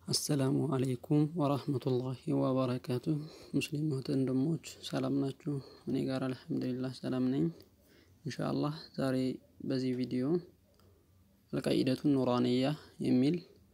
አሰላሙ አለይኩም ወራህመቱላሂ ወበረካቱ ሙስሊም እህት ወንድሞች ሰላም ናችሁ? እኔ ጋር አልሐምዱሊላህ ሰላም ነኝ። ኢንሻአላህ ዛሬ በዚህ ቪዲዮ አልቃኢደቱን ኑራንያ የሚል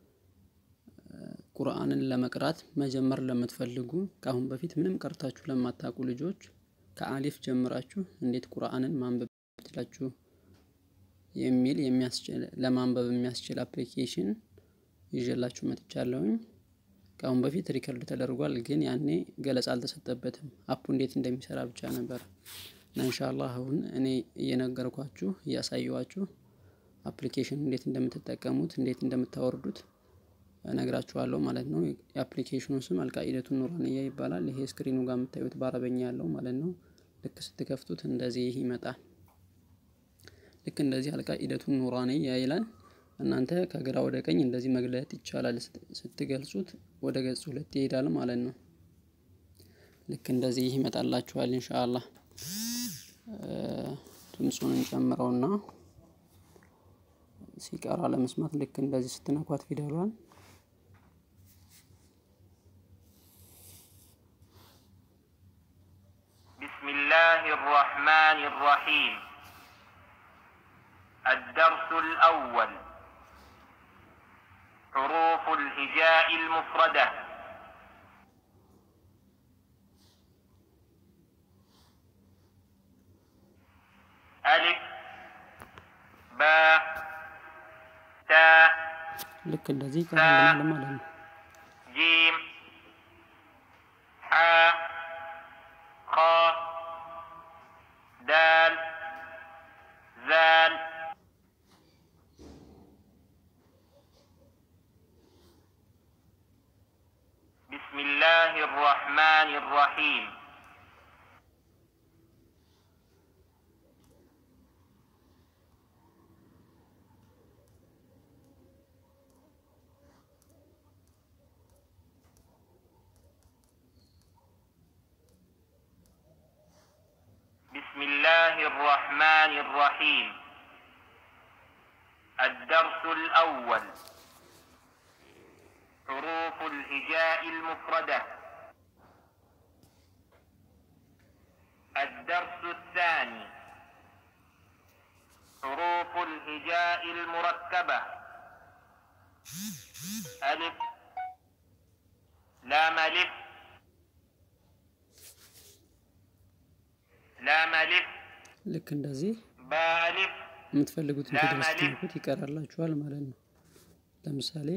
ቁርአንን ለመቅራት መጀመር ለምትፈልጉ ከአሁን በፊት ምንም ቀርታችሁ ለማታውቁ ልጆች ከአሊፍ ጀምራችሁ እንዴት ቁርአንን ማንበብ ትችላችሁ የሚል የሚያስችል ለማንበብ የሚያስችል አፕሊኬሽን ይዤላችሁ መጥቻለሁኝ። ከአሁን በፊት ሪከርድ ተደርጓል፣ ግን ያኔ ገለጻ አልተሰጠበትም። አፑ እንዴት እንደሚሰራ ብቻ ነበር እና ኢንሻአላህ አሁን እኔ እየነገርኳችሁ እያሳየኋችሁ አፕሊኬሽን እንዴት እንደምትጠቀሙት እንዴት እንደምታወርዱት እነግራችኋለሁ ማለት ነው። የአፕሊኬሽኑ ስም አልቃኢደቱን ኑራንያ ይባላል። ይሄ ስክሪኑ ጋር የምታዩት በአረበኛ ያለው ማለት ነው። ልክ ስትከፍቱት እንደዚህ ይመጣል። ልክ እንደዚህ አልቃኢደቱን ኑራንያ ይላል። እናንተ ከግራ ወደ ቀኝ እንደዚህ መግለጥ ይቻላል። ስትገልጹት ወደ ገጽ ሁለት ይሄዳል ማለት ነው። ልክ እንደዚህ ይመጣላችኋል። ኢንሻአላህ ድምፁን እንጨምረውና ሲቀራ ለመስማት ልክ እንደዚህ ስትነኳት ፊደሏን ቢስሚላህ الرحمن الرحيم الدرس الأول حروف الهجاء المفردة ألف باء تاء ልክ እንደዚህ ይቀራልናል ማለት ነው። جيم حاء خاء دال ذال بسم الله الرحمن الرحيم بسم الله الرحمن الرحيم الدرس الأول حروف الهجاء المفردة الدرس الثاني حروف الهجاء المركبة ألف لام ألف لام ألف ልክ እንደዚህ باء ألف የምትፈልጉትን ላም ፊደል አሊፍ ስትነኩት ይቀራላችኋል ማለት ነው። ለምሳሌ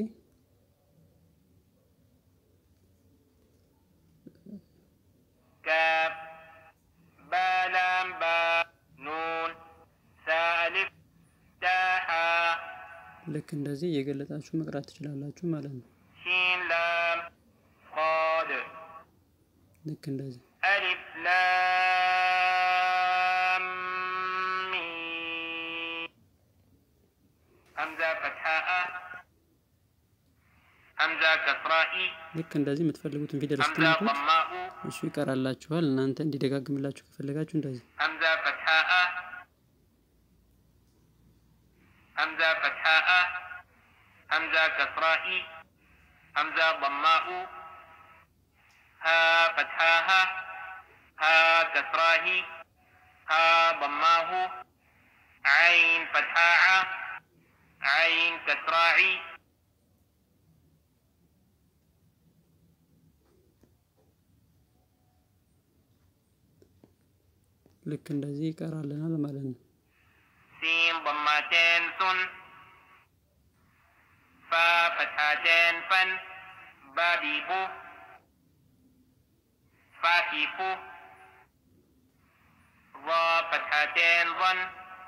كاف با لام با نون سا ألف تاء حاء ልክ እንደዚህ እየገለጣችሁ መቅራት ትችላላችሁ ማለት ነው። شين لام صاد ልክ እንደዚህ ألف لام ميم همزة فتحاء همزة كسراء ልክ እንደዚህ የምትፈልጉትን ፊደል همزة ስትነኩት ضماء እሱ ይቀራላችኋል። እናንተ እንዲደጋግምላችሁ ከፈለጋችሁ እንደዚህ همزة فتحاء همزة فتحاء همزة كسراء همزة ضماء ها فتحاها ها كسراه ها ضماه عين فتحاء عين كسراعي ልክ እንደዚህ ይቀራልናል ማለት ነው። سين ضمتين ثن فا فتحتين فن بابي بو فاكي فو ضا فتحتين ظن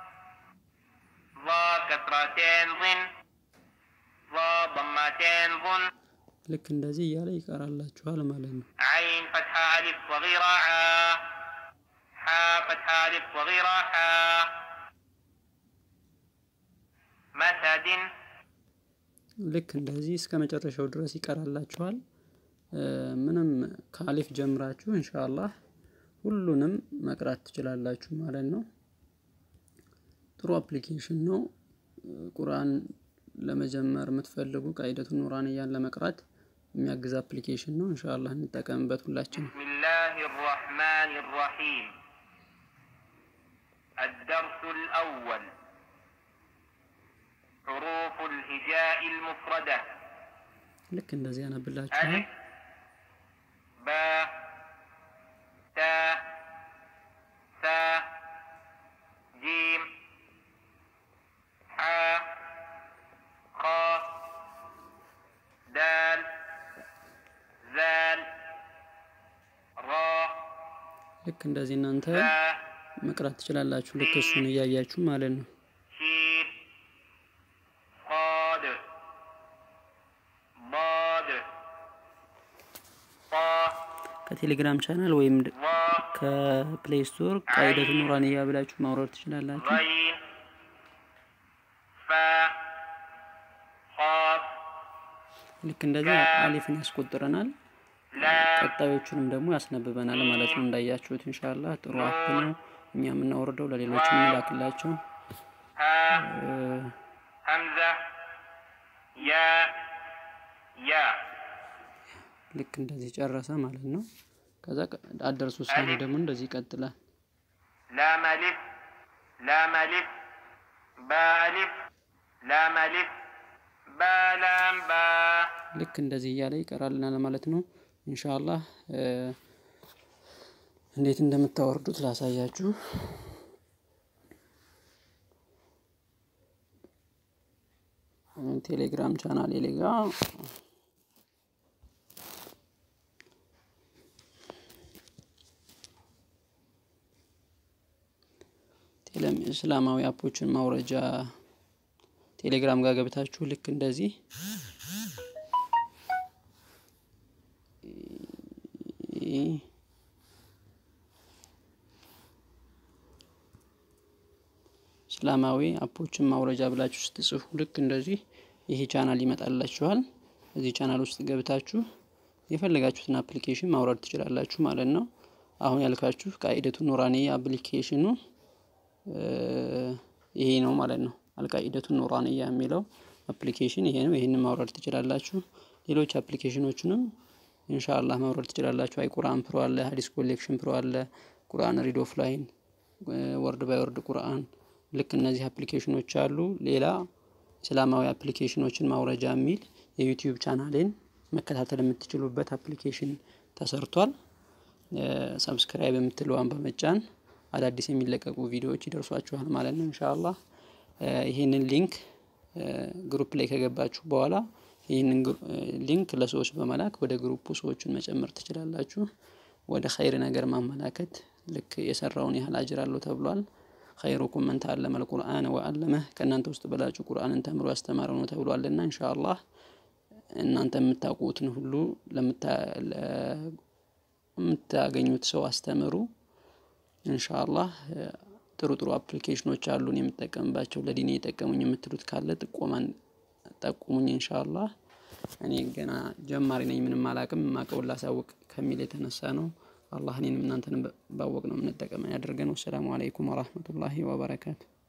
ضا كسرتين ظن ضا ضمتين ظن ልክ እንደዚህ እያለ ይቀራላችኋል ማለት ነው። عين فتحة ألف صغيرة عا حاء فتحة ألف صغيرة حا مسد ልክ እንደዚህ እስከ መጨረሻው ድረስ ይቀራላችኋል። እ ምንም ከአሊፍ ጀምራችሁ ኢንሻአላህ ሁሉንም መቅራት ትችላላችሁ ማለት ነው። ጥሩ አፕሊኬሽን ነው። ቁርአን ለመጀመር የምትፈልጉ ቃኢደቱ ኑራንያን ለመቅራት የሚያግዝ አፕሊኬሽን ነው። ኢንሻአላህ እንጠቀምበት ሁላችን። بسم الله الرحمن الرحيم الدرس الأول حروف الهجاء المفردة ልክ እንደዚህ ያነብላችኋል። ألف باء تاء ثاء جيم حاء خاء دال ذال راء ልክ እንደዚህ እናንተ باء መቅራት ትችላላችሁ። ልክ እሱን እያያችሁ ማለት ነው። شين صاد ضاد طا ከቴሌግራም ቻናል ወይም ድ- ظا ከፕሌይ ስቶር ቃይደቱ ኑራንያ ብላችሁ ማውረድ ትችላላችሁ። غين فاء قاف ልክ እንደዚህ አሊፍን ያስቆጥረናል። لام ቀጣዮቹንም ደግሞ ያስነብበናል ማለት ነው። እንዳያችሁት ኢንሻአላህ ጥሩ አፕ ነው። እኛ የምናወርደው ለሌሎች የምንላክላቸው ها እ፣ همزة يا يا ልክ እንደዚህ ጨረሰ ማለት ነው። ከዛ ቀ- አደርሱ ውሳኔ ደግሞ እንደዚህ ይቀጥላል። لام ألف لام ألف با ألف لام ألف با لام با ልክ እንደዚህ እያለ ይቀራልናል ማለት ነው። ኢንሻአላህ እ፣ እንዴት እንደምታወርዱት ላሳያችሁ። ቴሌግራም ቻናል ሌጋ ቴሌም እስላማዊ አፖችን ማውረጃ ቴሌግራም ጋር ገብታችሁ ልክ እንደዚህ እስላማዊ አፖችን ማውረጃ ብላችሁ ስትጽፉ ልክ እንደዚህ ይሄ ቻናል ይመጣላችኋል። እዚህ ቻናል ውስጥ ገብታችሁ የፈለጋችሁትን አፕሊኬሽን ማውረድ ትችላላችሁ ማለት ነው። አሁን ያልካችሁ ቃኢደቱ ኑራንያ አፕሊኬሽኑ እ፣ ይሄ ነው ማለት ነው። አልቃኢደቱ ኑራንያ የሚለው አፕሊኬሽን ይሄ ነው። ይሄንን ማውረድ ትችላላችሁ። ሌሎች አፕሊኬሽኖችንም ኢንሻአላህ ማውረድ ትችላላችሁ። አይ ቁርአን ፕሮ አለ፣ ሀዲስ ኮሌክሽን ፕሮ አለ፣ ቁርአን ሪድ ኦፍላይን፣ ወርድ ባይ ወርድ ቁርአን ልክ እነዚህ አፕሊኬሽኖች አሉ። ሌላ እስላማዊ አፕሊኬሽኖችን ማውረጃ የሚል የዩቲዩብ ቻናሌን መከታተል የምትችሉበት አፕሊኬሽን ተሰርቷል። ሰብስክራይብ የምትለዋን በመጫን አዳዲስ የሚለቀቁ ቪዲዮዎች ይደርሷችኋል ማለት ነው። ኢንሻአላህ እ፣ ይህንን ሊንክ እ፣ ግሩፕ ላይ ከገባችሁ በኋላ ይህንን ግሩ- እ፣ ሊንክ ለሰዎች በመላክ ወደ ግሩፑ ሰዎችን መጨመር ትችላላችሁ። ወደ ኸይር ነገር ማመላከት ልክ የሰራውን ያህል አጅር አለው ተብሏል። ኸይሩኩም መን ተዓለመ አልቁርአን ወአለመህ ከእናንተ ውስጥ በላጩ ቁርአንን ተምሮ ያስተማረ ነው ተብሏልና ኢንሻአላህ እናንተ የምታውቁትን ሁሉ ለምታ- ለ- የምታገኙት ሰው አስተምሩ። ኢንሻአላህ እ፣ ጥሩ ጥሩ አፕሊኬሽኖች አሉን የምጠቀምባቸው ለዲኔ የጠቀሙኝ የምትሉት ካለ ጥቆማን ጠቁሙኝ። ኢንሻአላህ እኔ ገና ጀማሪ ነኝ፣ ምንም አላቅም። ማቀውን ላሳውቅ ከሚል የተነሳ ነው። አላህ እኔንም እናንተንም ባወቅ ነው የምንጠቀመን ያደርገን። ወሰላሙ አለይኩም ወራህመቱላሂ ወበረካቱ